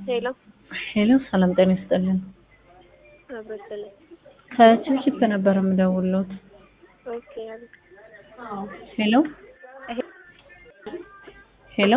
ሄሎ ሄሎ ሰላም ጤና ይስጥልን። አበስለ ከችፕችፕ ነበር የምደውልዎት። ኦኬ አቤት። ሄሎ ሄሎ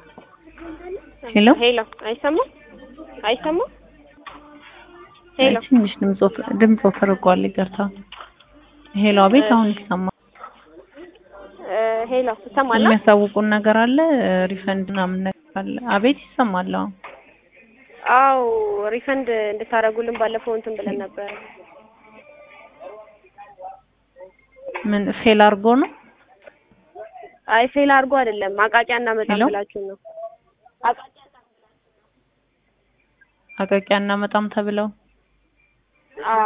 ሄሎ ሄሎ አይሰማም አይሰማም ሄሎ ትንሽ ድምፅ ወፍ- ድምፅ ወፈርቋል፣ ይቅርታ። ሄሎ አቤት፣ አሁን ይሰማል። እ ሄሎ ትሰማለህ? የሚያሳውቁን ነገር አለ? ሪፈንድ ምናምን ነገር አለ? አቤት ይሰማል። አሁን አው ሪፈንድ እንድታደርጉልን ባለፈው እንትን ብለን ነበር። ምን ፌል አድርጎ ነው? አይ ፌል አድርጎ አይደለም አቃቂያ እናመጣም ሄሎ? ብላችሁ ነው። አቃቂያ አቃቂያ እናመጣም ተብለው አዎ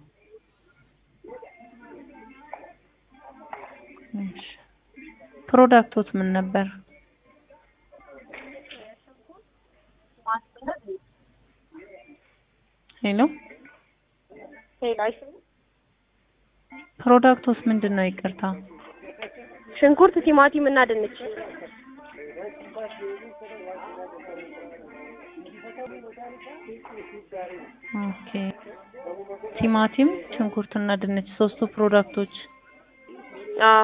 እሺ። ፕሮዳክቶት ምን ነበር? ሄሎ ሄሎ አይሰማም? ፕሮዳክቶስ ምንድን ነው? ይቅርታ ሽንኩርት፣ ቲማቲም እና ድንች ኦኬ። ቲማቲም፣ ሽንኩርትና ድንች ሶስቱ ፕሮዳክቶች። አዎ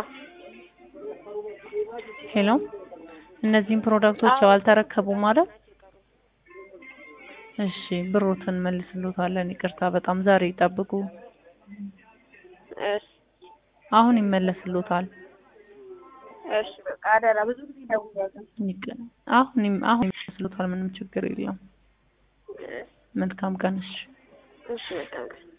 ሄሎ እነዚህን ፕሮዳክቶች ያው አልተረከቡም ማለት እሺ፣ ብሮትን መልስሎታለን። ይቅርታ በጣም ዛሬ ይጠብቁ። እሺ አሁን ይመለስሎታል። እሺ በቃ አደራ ብዙ ጊዜ ደውያለሁ። ይቅ- አሁን ይም- አሁን ይመለስሎታል። ምንም ችግር የለም። መልካም ቀን። እሺ እሺ በቃ